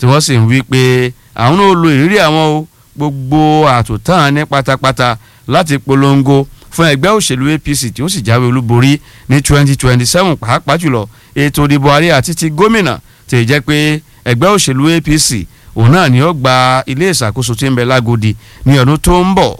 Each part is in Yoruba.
tí wọ́n sì ń wí pé àwọn náà lo ìrírí àwọn o gbogbo àtúntàn ní pátápátá láti polongo fún ẹgbẹ́ òṣèlú APC tí ó sì jáwé olúborí ní 2027 pàápàá jùlọ ètò ìdìbò ààrẹ àti ti gómìnà tí ì jẹ́ pé ẹgbẹ́ òṣèlú APC òun náà ni ó gba ilé ìṣàkóso tí ń bẹ lágòdì ní ọdún tó ń bọ̀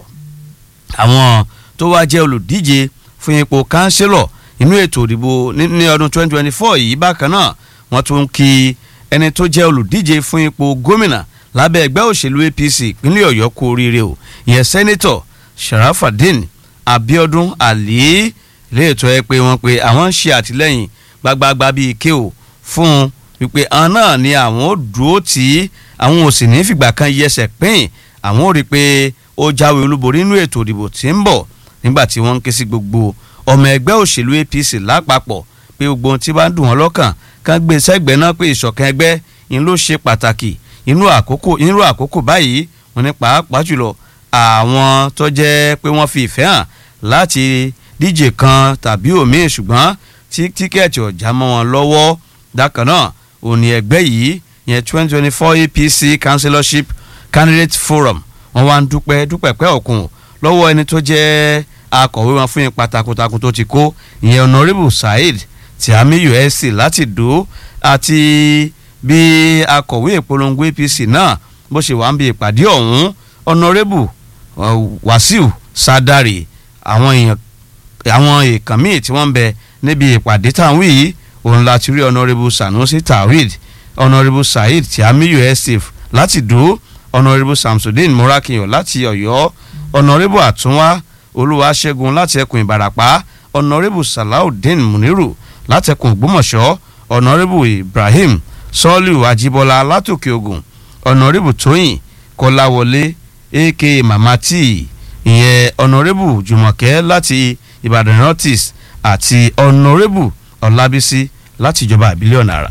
àwọn tó wá jẹ́ olùdíje fún ipò kánsílọ̀ inú ètò ìdìbò ní ọdún 2024 yìí bákan náà wọ́n tún kí ẹni tó jẹ́ olùdíje fún ipò gómìnà lábẹ́ ẹgbẹ́ òṣèlú APC ìpínlẹ̀ Ọ̀yọ́ kú oríire o ìyẹn sẹ́nitọ̀ Sharafadin Abiodun Ali ilé ètò ẹ pé wọ́n pé àwọn ń ṣe àtìlẹ́yìn gbagbagba bíi ike o fún wípé àwọn náà ni àwọn ò dúró tí àwọn ò sì ní fìgbà kan yẹsẹ̀ pín àwọn ò rí i pé ó jáwé olúborí nínú ètò ìdìbò tí ń bọ̀ nígbà tí wọ́n ń ké sí gbogbo ọmọ ẹgbẹ́ òṣèlú APC lápapọ̀ pé gbogbo ohun tí bá ń dùn wọ́n lọ́kàn kán gbé sẹ́gbẹ̀ẹ́ náà pé ìṣọ̀kan ẹgbẹ́ yìí ló ṣe pàtàkì inú àkókò inú àkókò báyìí wọ́n ní pàápàá jùlọ àwọn tó jẹ́ pé wọ́n fi ìfẹ́ hàn láti díje kan tàbí òmíì ṣùgbọ́n tí tíkẹ́ẹ̀tì ọ̀já mọ́ wọn lọ́wọ́ dákan náà òní ẹgbẹ́ yìí yẹn twenty twenty four APC councillorship candidate forum wọ́n wá ń dúpẹ́ dúpẹ́ pẹ́ òkun lọ́wọ́ ẹni tó jẹ́ akọ̀wé wọn fún ipa takuntakun tó ti kó ìyẹn honourable saheed tiamiyu sc láti dò àti bí akọ̀wé ìpolongo APC náà bó ṣe wà ń bi ìpàdé ọ̀hún honourable wasiu sadari àwọn èèyàn àwọn èèkàn míì tí wọ́n ń bẹ níbi ìpàdé táwọn yìí òun láti rí honourable sanusi tawhid honourable saheed tiamiyu sc láti dò honourable samsudeen morakiyan láti ọ̀yọ́ honourable àtúnwá olúwaṣẹ́gun láti ẹkùn ìbàràpá honourable salaudeen muniru láti ẹkùn ògbómọ̀ṣọ́ honourable ibrahim sọ́ọ́lù ajíbọ́lá látòkè ògùn honourable tóyìn kọ́láwọlé aka mama t ìyẹn honourable jùmọ̀kẹ́ láti ìbàdàn northeast àti honourable ọlábísí láti ìjọba àbílẹ̀ ọ̀nàrà.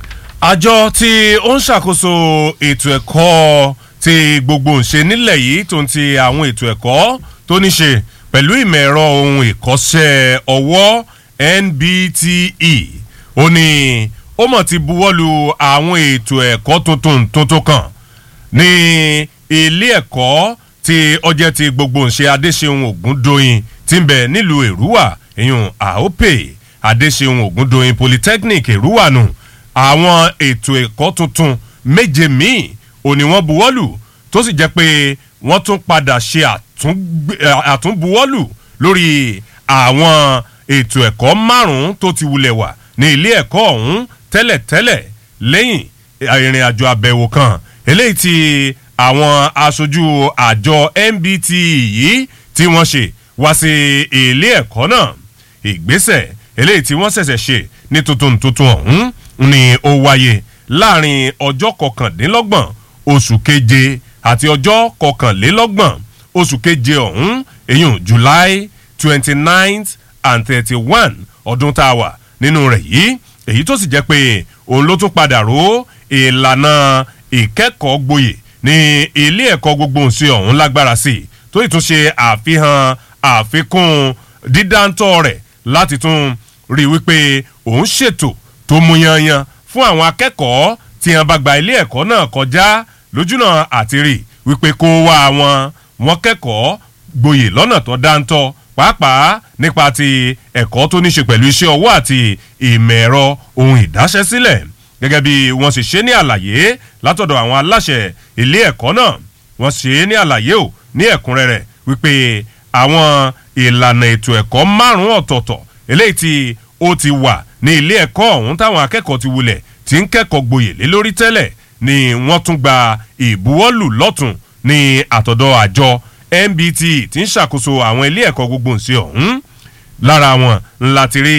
àjọ tí ó ń ṣàkóso ètò ẹ̀kọ́ ti gbogbo ǹṣe nílẹ̀ yìí tó ń ti àwọn ètò ẹ̀kọ́ tó ní ṣe pẹ̀lú ìmọ̀ ẹ̀rọ ohun ìkọ́ṣẹ́ ọwọ́ NBTE ó ní ó mọ̀ ti buwọ́lu àwọn ètò ẹ̀kọ́ tuntun tuntun kan ní ilé ẹ̀kọ́ tí ọjẹ́ ti gbogbo ǹṣe Adéṣeun Ògúndóyin ti ń bẹ nílùú Èrúwà ìyún àópè Adéṣeun Ògúndóyin Polytechnic Èrúwà nù àwọn ètò ẹ̀kọ́ tuntun méje míì ò ní wọ́n buwọ́lù tó sì jẹ́ pé wọ́n tún padà ṣe àtúnbuwọ́lù lórí àwọn ètò ẹ̀kọ́ márùn-ún tó ti wulẹ̀ wà ní ilé ẹ̀kọ́ ọ̀hún tẹ́lẹ̀tẹ́lẹ̀ lẹ́yìn ìrìn àjò àbẹ̀wò kan eléyìí tí àwọn aṣojú àjọ MBTE yìí tí wọ́n ṣe wá sí ilé ẹ̀kọ́ náà ìgbésẹ̀ eléyìí tí wọ́n ṣẹ̀ṣẹ̀ ṣe ní tuntun tuntun ọ̀hún ni ó wáyé láàrin ọjọ́ kọkàndínlọ́gbọ̀n oṣù keje àti ọjọ́ kọkànlélọ́gbọ̀n oṣù keje ọ̀hún èyún July twenty ninth and thirty one ọdún tá a wà nínú rẹ̀ yìí èyí tó sì jẹ́ pé òun ló tún padà ró ìlànà ìkẹ́kọ̀ọ́ gboyè ní ilé ẹ̀kọ́ gbogbo ǹsẹ̀ ọ̀hún lágbára sí i tó ì tún ṣe àfihàn àfikún dídáńtọ́ rẹ̀ láti tún rí i wípé òun ṣètò tó mú yanyan fún àwọn akẹ́kọ̀ọ́ tí wọ́n bá gba ilé ẹ̀kọ́ náà kọjá lójúnà àti rí wípé kó wá wọn wọn kẹ́kọ̀ọ́ gboyè lọ́nà tó dáńtọ́ pàápàá nípa ti ẹ̀kọ́ tó ní ṣe pẹ̀lú iṣẹ́ ọwọ́ àti ìmọ̀ ẹ̀rọ ohun ìdáṣẹ́sílẹ̀ gẹ́gẹ́ bí wọ́n sì ṣe ní àlàyé látọ̀dọ̀ àwọn aláṣẹ ilé ẹ̀kọ́ náà wọ́n ṣe ní àlàyé ò ní ẹ̀kúnrẹ́rẹ́ wípé àwọn ìlànà ètò ẹ̀kọ́ márùn-ún ọ̀tọ̀ọ̀tọ̀ eléyìí tí ó ti wà ní ilé ẹ̀kọ́ ọ̀hún táwọn akẹ́kọ̀ọ́ ti wulẹ̀ tí ń kẹ́kọ̀ọ́ gboyè lé lórí tẹ́lẹ̀ ni wọ́n tún gba ìbuwọ́lù lọ́tún ní àtọ̀dọ̀ àjọ MBT tí ń ṣàkóso àwọn ilé ẹ̀kọ́ gbogbo ǹsẹ ọ̀hún lára wọn ńlá ti rí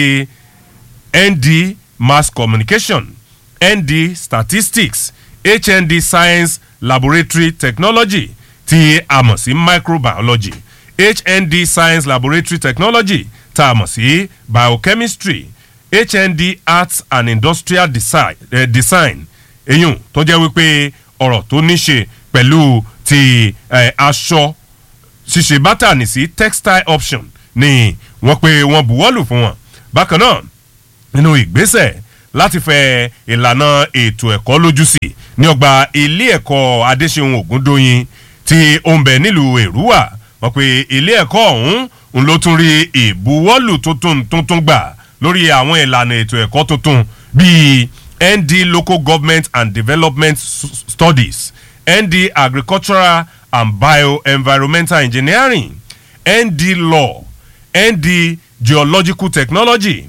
ND Mass Communication ND Statistics HND Science Laboratory Technology tí a mọ̀ sí Microbiology HND Science Laboratory Technology tá a mọ̀ sí Biochemistry HND Arts and Industrial Design, eh, design eyín tó jẹ́ wípé ọ̀rọ̀ tó ní ṣe pẹ̀lú ti eh, aṣọ ṣíṣe bátànì sí textile option ni wọ́n pé wọ́n buwọ́lù fún wọn bákan náà nínú ìgbésẹ̀ láti fẹ ìlànà ètò ẹ̀kọ́ lójú sí ní ọgbà ilé ẹ̀kọ́ adéṣeun ògúndóyin tí ó ń bẹ nílùú èrúwà wọ́n pe ilé ẹ̀kọ́ ọ̀hún ń ló tún rí ìbuwọ́lù tuntun tuntun gbà lórí àwọn ìlànà ètò ẹ̀kọ́ tuntun bíi nd local government and development studies nd agricultural and bioenvironmental engineering nd law nd geological technology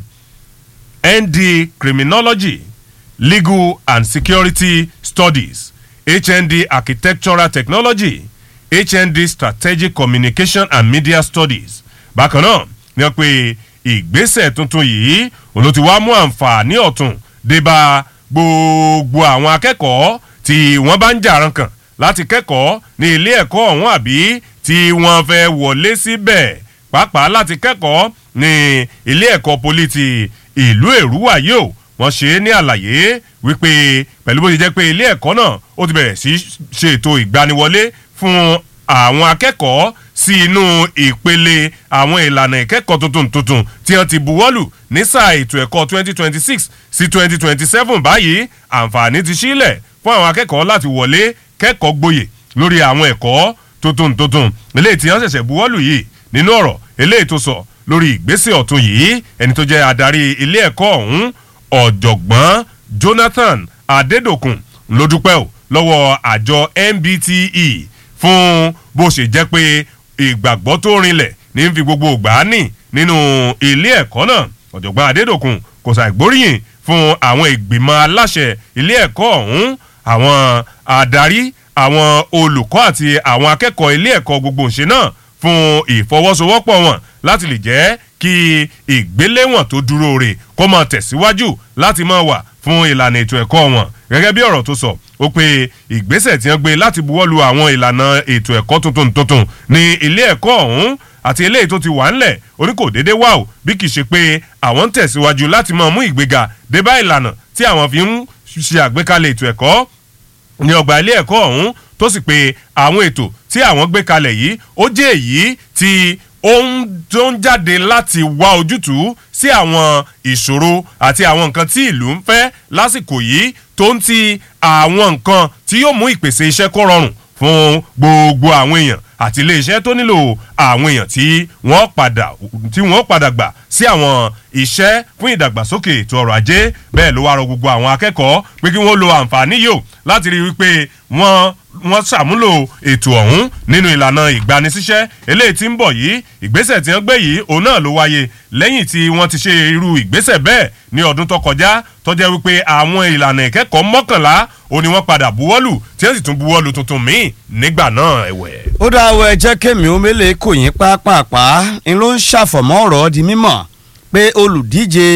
nd criminology legal and security studies hnd architectural technology hnd strategic communication and media studies bákan náà ni wọ́n pe ìgbésẹ̀ tuntun yìí òun ló ti wá mú àǹfààní ọ̀tun débà gbogbo àwọn akẹ́kọ̀ọ́ tí wọ́n bá ń jàrán kan láti kẹ́kọ̀ọ́ ní ilé ẹ̀kọ́ ọ̀hún àbí tí wọ́n fẹ́ wọlé síbẹ̀ pàápàá láti kẹ́kọ̀ọ́ ní ilé ẹ̀kọ́ poli ti ìlú èrúwà yìí o wọ́n ṣe é ní àlàyé wípé pẹ̀lú bó ṣe jẹ́ pé ilé ẹ̀kọ́ náà ó ti bẹ̀rẹ̀ sí ṣètò ìgbaniwọlé fún àwọn akẹ́kọ̀ọ́ sí inú ìpele àwọn ìlànà ìkẹ́kọ̀ọ́ tuntun tuntun tí wọ́n ti buwọ́lù ní sáà ètò ẹ̀kọ́ 2026 sí 2027 báyìí àǹfààní ti sílẹ̀ fún àwọn akẹ́kọ̀ọ́ láti wọlé kẹ́kọ̀ọ́ gboyè lórí àwọn ẹ̀kọ́ tuntun tuntun eléyìí tí wọ́n ṣẹ̀ṣẹ̀ buwọ́lù yìí nínú ọ̀rọ̀ eléyìí tó sọ lórí ìgbésẹ̀ ọ̀tun yìí ẹni tó jẹ́ adarí ilé ẹ̀kọ́ ọ̀hún ọ̀jọ̀gbọ́n Jonathan Adédòkun ló dúpẹ́ o lọ́wọ́ àjọ MBTE fún bó ṣe jẹ́ pé ìgbàgbọ́ tó rinlẹ̀ ní fi gbogbo ògbà ní nínú ilé ẹ̀kọ́ náà ọ̀jọ̀gbọ́n Adédòkun kò ṣàìgbóríyìn fún àwọn ìgbìmọ̀ aláṣẹ ilé ẹ̀kọ́ ọ̀hún àwọn adarí àwọn olùkọ́ àti àwọn akẹ́kọ̀ọ́ ilé ẹ̀kọ́ gbogbo ṣe náà fún ìfọwọ́sowọ́pọ̀ wọn láti lè jẹ́ kí ìgbéléwọ̀n tó dúró rè kó máa tẹ̀síwájú láti máa wà fún ìlànà ètò ẹ̀kọ́ wọn gẹ́gẹ́ bí ọ̀rọ̀ tó sọ ó pé ìgbésẹ̀ tí wọ́n gbé láti buwọ́lu àwọn ìlànà ètò ẹ̀kọ́ tuntun tuntun ní ilé ẹ̀kọ́ ọ̀hún àti eléyìí tó ti wà ńlẹ̀ orí kò déédé wà ó bí kì í ṣe pé àwọn ń tẹ̀síwájú láti máa mú ìgbéga dé bá ìlànà tí àwọn fi ń ṣe àgbékalẹ̀ ètò ẹ̀kọ́ ní ọgbà ilé ẹ̀kọ́ ọ̀hún tó sì pé àwọn ètò tí àwọn gbé kalẹ̀ yìí ó jẹ́ èyí tí ó ń tó ń jáde láti wá ojútùú sí àwọn ìṣòro àti àwọn nǹkan tí ìlú ń fẹ́ lásìkò yìí tó ń ti àwọn nǹkan tí yóò mú ìpèsè iṣẹ́ kó rọrùn fún gbogbo àwọn èèyàn àti iléeṣẹ́ tó nílò àwọn èèyàn tí wọ́n padà tí wọ́n padà gbà sí àwọn iṣẹ́ fún ìdàgbàsókè ètò ọrọ̀ ajé bẹ́ẹ̀ ló wá rọ gbogbo àwọn akẹ́kọ̀ọ́ pé kí wọ́n lo àǹfààní yìí o láti rí i wípé wọ́n wọ́n ṣàmúlò ètò ọ̀hún nínú ìlànà ìgbanisíṣẹ́ eléyìí tí ń bọ̀ yìí ìgbésẹ̀ tí wọ́n gbé yìí òun náà ló wáyé lẹ́yìn tí wọ́n ti ṣe irú ìgbésẹ̀ bẹ́ẹ̀ ní ọdún tó kọjá tó jẹ́ wípé àwọn ìlànà ìkẹ́kọ̀ọ́ mọ́kànlá òun ni wọ́n padà buwọ́lù tí wọ́n sì tún buwọ́lù tuntun míì nígbà náà ẹ̀wẹ̀. ó dáa wọ ẹ jẹ́ kémi ó mélèé kò yín pápápá ń ló ń ṣàfọ̀mọ́ ọ̀rọ̀ di mímọ̀ pé olùdíje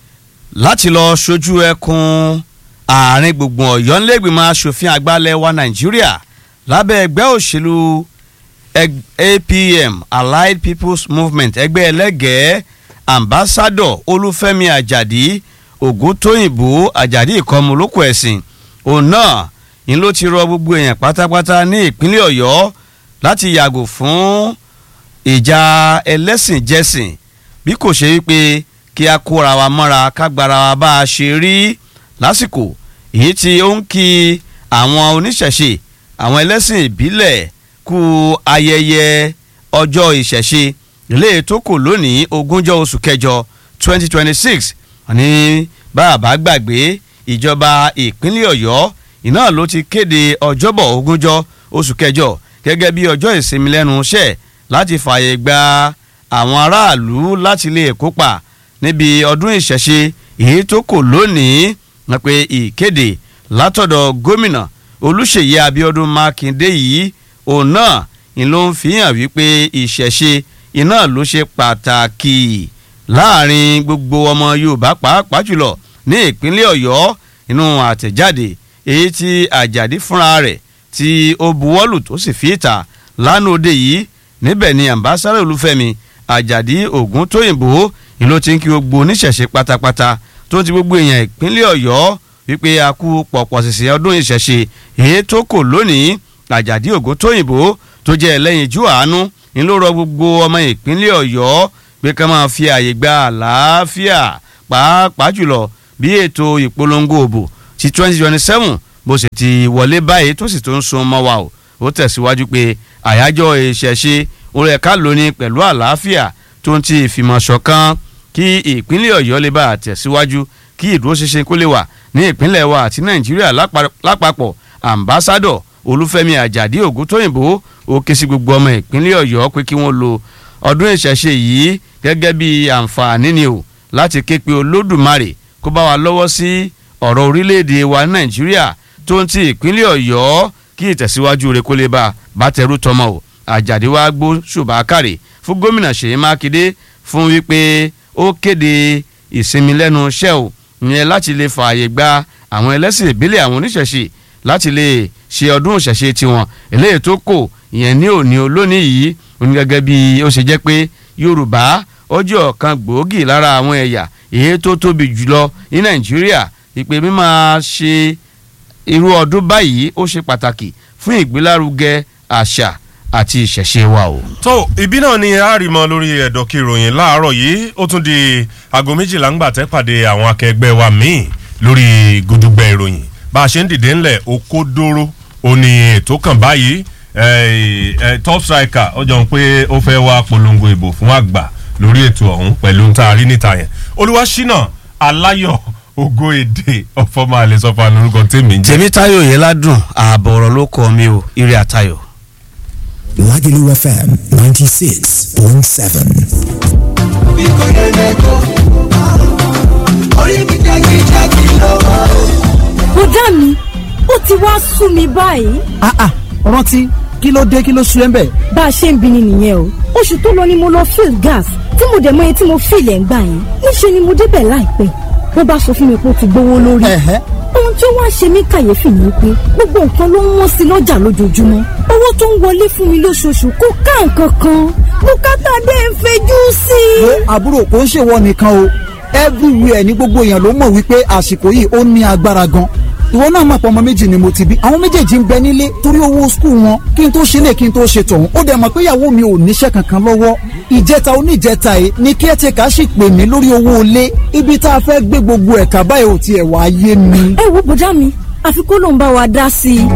láti lọ ṣojú ẹkùn àárín gbùngbùn ọ̀yọ́ ńlẹ́gbìmọ̀ asòfin àgbàlẹ̀ wa nàìjíríà lábẹ́ ẹgbẹ́ òṣèlú apm allied people's movement ẹgbẹ́ ẹlẹ́gẹ̀ẹ́ ambassador olúfẹ́mi àjàdí ògúntóyìnbó àjàdí ìkọmọ olóko ẹ̀sìn òun náà ń ló ti rọ gbogbo èèyàn pátápátá ní ìpínlẹ̀ ọ̀yọ́ láti yàgò fún ìjà ẹlẹ́sìn jẹ́sìn bí kò ṣe wípé kí a kóra wa mọ́ra ká gbára wa bá a ṣe rí lásìkò èyí tí ó ń kí àwọn oníṣẹ̀ṣe àwọn ẹlẹ́sìn ìbílẹ̀ kú ayẹyẹ ọjọ́ ìṣẹ̀ṣe ilé tó kù lónìí ogúnjọ́ oṣù kẹjọ twenty twenty six ní bàbá gbàgbé ìjọba ìpínlẹ̀ ọ̀yọ́ iná ló ti kéde ọjọ́bọ̀ ogúnjọ́ oṣù kẹjọ gẹ́gẹ́ bí ọjọ́ ìsinmi lẹ́nu iṣẹ́ láti fààyè gba àwọn aráàlú láti lè kópa níbi ọdún ìṣẹ̀ṣe èyí tó kù lónìí wọ́n pe ìkéde látọ̀dọ̀ gómìnà olùṣèyí abiodun makinde yìí òun náà ni ló ń fi hàn wípé ìṣẹ̀ṣe iná ló ṣe pàtàkì láàrin gbogbo ọmọ yorùbá pàápàá jùlọ ní ìpínlẹ̀ ọ̀yọ́ inú àtẹ̀jáde èyí tí àjàdí fúnra rẹ̀ tí ó buwọ́lù tó sì fi ìta lánàá òde yìí níbẹ̀ ni ambassadọ olúfẹ́mi àjàdí ògún tóyìnbó ni ló ti ń kí gbogbo oníṣẹ̀ṣe pátápátá tó ti gbogbo èèyàn ìpínlẹ̀ ọ̀yọ́ wípé a kú pọ̀pọ̀ ṣẹ̀ṣẹ̀ ọdún ìṣẹ̀ṣe èyí tó kò lónìí àjàdí ògún tóyìnbó tó jẹ́ ẹlẹ́yinjú àánú ni ló rọ gbogbo ọmọ ìpínlẹ̀ ọ̀yọ́ pé ká máa fi àyè gba àlàáfíà pàápàá jùlọ bí ètò ìpolongo òbò ti twenty twenty seven bó ṣe ti wọlé báyìí tó sì tó ń sun mọ́ wa o ó tẹ̀síwájú pé àyájọ́ ìṣẹ̀ṣe orí ẹ̀ka lónìí pẹ̀lú àlàáfíà tó ń ti ìfìmọ̀ ṣọ̀kan kí ìpínlẹ̀ ọ̀yọ́ lè bá àtẹ̀síwájú kí ìdúróṣinṣin kó lè wà ní ìpínlẹ̀ wa àti nàìjíríà lápapọ̀ ambassadọ̀ olúfẹ́mi àjàdí ògúntóyìnbó ó ké sí gbogbo ọmọ ìpínlẹ̀ ọ̀yọ́ pé kí wọ́n lo ọdún ìṣẹ̀ṣe yìí gẹ́gẹ́ bí àǹfààní ni o láti ké pe olódùmarè kó bá wa lọ́wọ́ sí ọ̀rọ̀ orílẹ̀-èdè wa nàìjíríà tó ń ti ìpínlẹ̀ ọ̀yọ́ kí ìtẹ̀síwájú rẹ̀ kó lè bá bàtẹ́rù tọmọ o àjàdí wa gbó ṣùbákàrè fún gómìnà ṣèyí mákindé fún wípé ó kéde ìsinmi lẹ́nu iṣẹ́ o ìyẹn láti lè fààyè gba àwọn ẹlẹ́sìn ìbílẹ̀ àwọn oníṣẹ̀ṣe láti lè ṣe ọdún ìṣẹ̀ṣe tiwọn eléyìí tó kò ìyẹn ní òní olónìí yìí òní gẹ́gẹ́ bí ó ṣe jẹ́ pé yorùbá ó jẹ́ ọ̀kan gbòógì lára àwọn ẹ̀yà èyí tó tóbi jùlọ ní nàìjíríà ìpè mímọ́ ṣe irú ọdún báyìí ó ṣe pàtàkì fún ìgbélárugẹ àṣà àti ìṣẹ̀ṣe wa o. tó ibi náà ni a rí mọ lórí ẹ̀dọ̀kí ìròyìn láàárọ̀ yìí ó tún di aago méjìlá ńgbà tẹ́ pàdé àwọn akẹgbẹ́ wa míì lórí gudugbẹ ìròyìn bá a ṣe ń dìde ńlẹ̀ okódóró ó ní ètò kan báyìí top striker ó jọ pé ó fẹ́ wá polongo ìbò fún àgbà lórí ètò ọ̀hún pẹ̀lú ń ta rí níta yẹn olúwaṣínà aláyọ̀ ògo èdè ọ̀fọ̀mọ́ àlẹ́sọ̀fọ̀ àlórúkọ tèmi ń jẹ́. tèmítáyọ̀ yẹn ládùn ààbọ̀ ọ̀rọ̀ ló kọ́ mi o ire àtayọ̀. Lagelu FM 96.7. bí kò yẹ lẹ́kọ̀ọ́ orí mi jákèjádé lọ́wọ́. bùdá mi ó ti wá sú mi báyìí ah ah rántí kí ló dé kí ló sú ẹ ń bẹ̀. bá a ṣe ń bi ni nìyẹn o oṣù tó lọ ni mo lọ fill gas tí mo dẹ̀ mọ iye tí mo fill ẹ̀ ń gbà yẹn níṣẹ́ ni mo débẹ̀ láìpẹ́ wọ́n bá sọ fún mi pé ó ti gbówó lórí Ẹ̀hẹ́. ohun tí ó wá ṣe mí kàyéfì ni pé gbogbo nǹkan ló ń wọ́n sí lọ́jà lójoojúmọ́ owó tó ń wọlé fún mi lóṣooṣù kò ká nǹkan kan bùkátà dé ń fẹjú sí i. wo àbúrò kò ń ṣèwọ nìkan o everywhere ní gbogbo èèyàn ló mọ̀ wípé àsìkò yìí ó ní agbára gan ìwọ náà mọ̀ pé ọmọ méjì ni mo ti bí àwọn méjèèjì ń bẹ nílé torí owó skul wọn kí n tó ṣe lè kí n tó ṣe tọ̀hún ó dẹ̀ mọ̀ pé ìyàwó mi ò níṣẹ́ kankan lọ́wọ́ ìjẹta oníjẹta yìí ni caretaker sì pè mí lórí owó ilé ibi tá a fẹ́ gbé gbogbo ẹ̀ka báyìí ò tiẹ̀ wá yé mi. ẹ wo bùdá mi àfi kó ló ń bá wa dá sí i.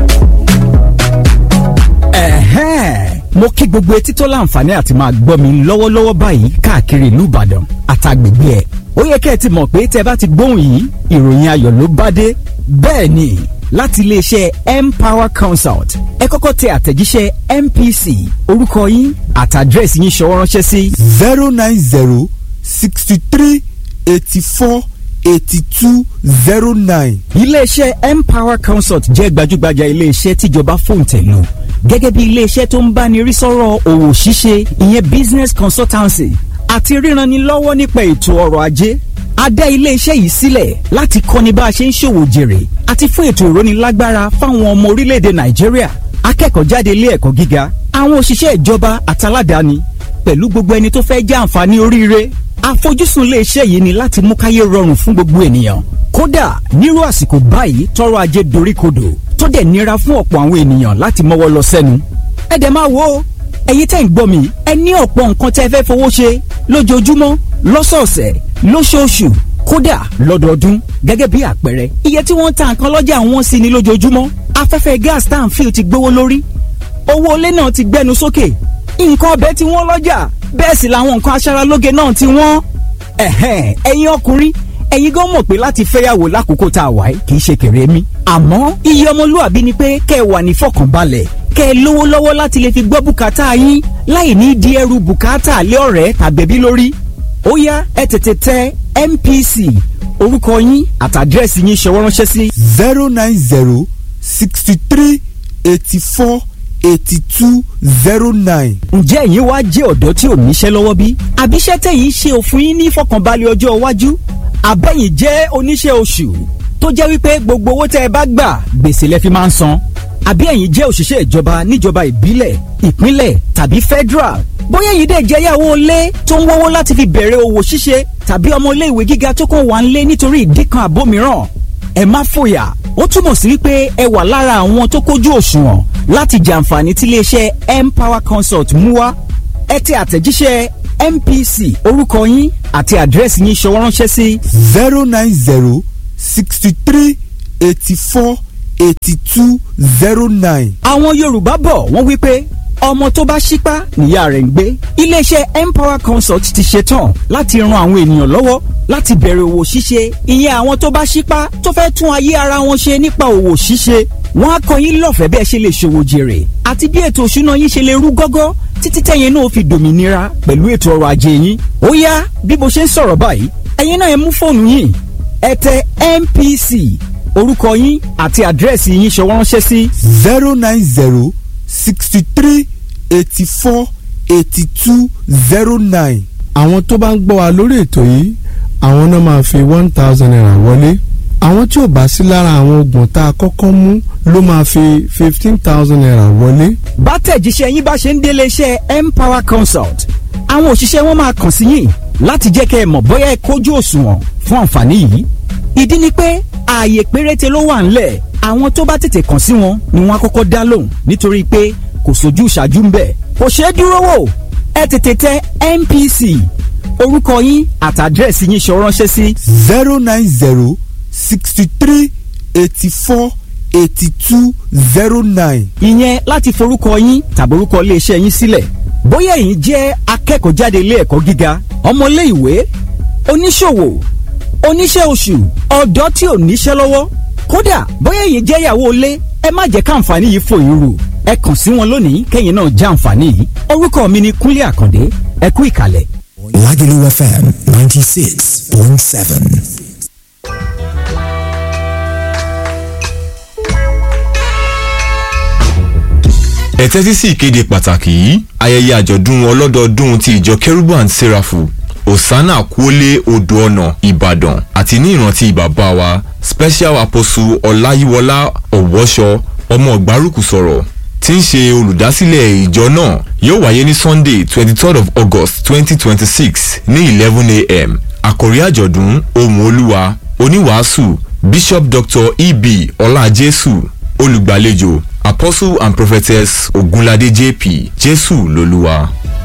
Ẹ̀hẹ́n. mo kí gbogbo etí tó láǹfààní àti máa gbọ́ mi lọ́wọ́lọ́wọ́ báyìí káàkiri ìlú Ìbàdàn àtàgbègbè ẹ̀ ó yẹ kẹ́ ẹ ti mọ̀ pé tẹ́ bá ti gbóhùn yìí ìròyìn ayọ̀ ló bá dé bẹ́ẹ̀ ni láti iléeṣẹ́ Empower Consult ẹ kọ́kọ́ tẹ àtẹ̀jíṣẹ́ MPC orúkọ yín àtàdírẹ́sì yín ṣọwọ́ ránṣẹ́ sí zero nine zero sixty three eighty four eighty two zero nine. iléeṣẹ́ Empower Consult jẹ́ gbajúgbajà iléeṣẹ́ tíjọba fòǹtẹ̀ lò gẹ́gẹ́ bí iléeṣẹ́ tó ń báni rí sọ́rọ̀ òwò ṣíṣe ìyẹn business consultancy àti ríranni lọ́wọ́ nípa ètò ọrọ̀ ajé a dá iléeṣẹ́ yìí sílẹ̀ láti kọ́ni bá a ṣe ń ṣòwò jèrè àti fún ètò ìrónilágbára fáwọn ọmọ orílẹ̀-èdè Nàìjíríà akẹ́kọ̀ọ́ jáde ilé ẹ̀kọ́ gíga àwọn òṣìṣẹ́ ìjọba àtàládàáni pẹ̀lú gbogbo ẹni tó fẹ́ jẹ́ àǹfààní oríire àfojúsùn iléeṣẹ́ yìí ni láti mú káyé rọrùn fún gbogbo ènìyàn kódà nírú àsìkò báyìí tọrọ ajé doríkodò tó dẹ̀ nira fún ọ̀pọ̀ àwọn ènìyàn láti mọ́wọ́ lọ sẹ́nu ẹ dẹ̀ máa wo ẹ̀yin tẹ́ ń gbọ́ mi ẹ ní ọ̀pọ̀ nǹkan tẹ́ fẹ́ fowó ṣe lójoojúmọ́ lọ́sọ̀ọ̀sẹ̀ lóṣooṣù kódà lọ́dọọdún gẹ́gẹ́ bí àpẹẹrẹ iye tí wọ́n ń ta nǹkan lọ́jà wọn sí ni lójoojúmọ́ afẹ́fẹ́ gas tá à ń fi ti gbówó lórí owó ilé náà ti gbẹnu sókè nǹkan ọbẹ̀ tí wọ́n lọ́jà bẹ́ẹ̀ sì làwọn nǹkan aṣaralóge náà ti wọ́n. ẹ̀hẹ́n ẹ̀yin ọkùnrin ẹ̀yin gan mọ̀ pé láti fẹ́yàwó lákòókò tá a wà yìí kì í ṣe kéré mi. àmọ́ iye ọmọlúwàbí ni pé kẹ́ ẹ wà ní fọkànbalẹ̀ kẹ́ ẹ lówó lọ́wọ́ láti lè fi gbọ́ bùkátà yín láì ní di ẹrù bùkátà lé ọ̀rẹ́ tàbẹ̀bí lórí. ó yá ẹ tètè tẹ MPC orúkọ yín àtàdírẹ́sì yín ṣọwọ́ ránṣẹ́ sí zero nine zero sixty three eighty four eighty two zero nine. ǹjẹ́ ẹ̀yin wá jẹ́ ọ̀dọ́ tí ò níṣẹ́ lọ́wọ́ bí? àbíṣẹ́ tẹ̀yìn ṣe òfin yín ní ìfọkànbalẹ̀ ọjọ́ iwájú? àbẹ̀yìn jẹ́ oníṣẹ́ oṣù tó jẹ́ wípé gbogbo owó tẹ́ ẹ bá gbà gbèsè lẹ fi máa ń san? àbí ẹ̀yin jẹ́ òṣìṣẹ́ ìjọba níjọba ìbílẹ̀ ìpínlẹ̀ tàbí federal? bóyá ẹ̀yin dẹ̀ jẹ́ yàwó ilé tó ń wọ́wọ́ láti fi bẹ̀rẹ̀ òwò ṣíṣe tàbí ọmọ ilé ìwé gíga tó kàn wá ń lé nítorí ìdí kan àbó mìíràn ẹ má fòyà ó túmọ̀ sí wípé ẹ wà lára àwọn tó kójú òṣùwọ̀n láti jàǹfààní tí iléeṣẹ́ Empower Consult mú wá ẹ tẹ àtẹ̀jíṣẹ́ MPC orúkọ yín àti àdírẹ́sì yín ṣọwọ́ ránṣẹ́ sí zero nine zero sixty three eighty four eighty two zero nine. àwọn yorùbá bọ̀ wọ́n wí pé ọmọ tó bá ṣípá nìyá rẹ̀ ń gbé iléeṣẹ́ empower consult ti ṣetán láti ran àwọn ènìyàn lọ́wọ́ láti bẹ̀rẹ̀ òwò ṣíṣe ìyẹn àwọn tó bá ṣípá tó fẹ́ tún ayé ara wọn ṣe nípa òwò ṣíṣe wọ́n á kọ́ yín lọ́fẹ̀ẹ́ bí ẹ ṣe lè ṣòwò jèrè àti bí ètò òṣùná yín ṣe lè rú gọ́gọ́ títí tẹ̀yin náà fi dòmìnira pẹ̀lú ètò ọrọ̀ ajé yín ó yá bí mo ṣe ń sọ̀rọ̀ báyìí ẹ̀yin náà ẹ mú fóònù yín ẹ tẹ MPC orúkọ yín àti àdírẹ́sì yín ṣọwọ́ ránṣẹ́ sí zero nine zero sixty three eighty four eighty two zero nine. àwọn tó bá ń gbọ́ wa lórí ètò yìí àwọn náà máa fi one thousand naira wọlé àwọn tí ò bá sí lára àwọn oògùn tá a kọ́kọ́ mú ló máa fi fifteen thousand naira wọlé. bá tẹ̀jíṣẹ́ yín bá ṣe ń délé iṣẹ́ empower consult àwọn òṣìṣẹ́ wọn máa kàn sí yín láti jẹ́ kẹ́ ẹ mọ̀ bóyá ẹ kójú òṣùwọ̀n fún àǹfààní yìí ìdí ni pé ààyè péréte ló wà ńlẹ̀ àwọn tó bá tètè kàn sí wọn ni wọ́n á kọ́kọ́ dá lóhùn nítorí pé kò sójú ìṣáájú ń bẹ̀ kò ṣeé dúró wò ẹ tètè tẹ NPC orúkọ yín àtàdírẹ́sì yín ṣọ ránṣẹ́ sí zero nine zero sixty three eighty four eighty two zero nine. ìyẹn láti forúkọ yín tàbí orúkọ iléeṣẹ́ yín sílẹ̀ bóyá ẹ̀yin jẹ́ akẹ́kọ̀ọ́ jáde ilé ẹ̀kọ́ gíga ọmọlé ìwé oníṣòwò oníṣẹ́ oṣù ọ̀dọ́ tí ò níṣẹ́ lọ́wọ́ kódà bóyá ẹ̀yin jẹ́ ìyàwó ilé ẹ má jẹ́ káǹfààní yìí fò yín rù ẹ kàn sí wọn lónìí kẹ́yìn náà já àǹfààní yìí orúkọ mi ni Kúnlé Àkàndé ẹ kú ìkàlẹ̀. Lagelu FM 96.7. ẹ tẹ́tí sí ìkéde pàtàkì yìí ayẹyẹ àjọ̀dún ọlọ́dọọdún ti ìjọ kérúbù and serafu osana kuole odò ọ̀nà ìbàdàn àti ní ìrántí bàbá wa special apostle ọláyíwọlá ọ̀wọ́ṣọ ọmọ ọ̀gbárùkù sọ̀rọ̀ tí ń ṣe olùdásílẹ̀ ìjọ náà yóò wáyé ní sunday twenty third of august twenty twenty six ní eleven a.m. àkòrí àjọ̀dún ohùn olúwa oníwàásù bishop dr eb ọlájésù olùgbàlejò apostle and prophetess ogunlade jp jésù lolúwa.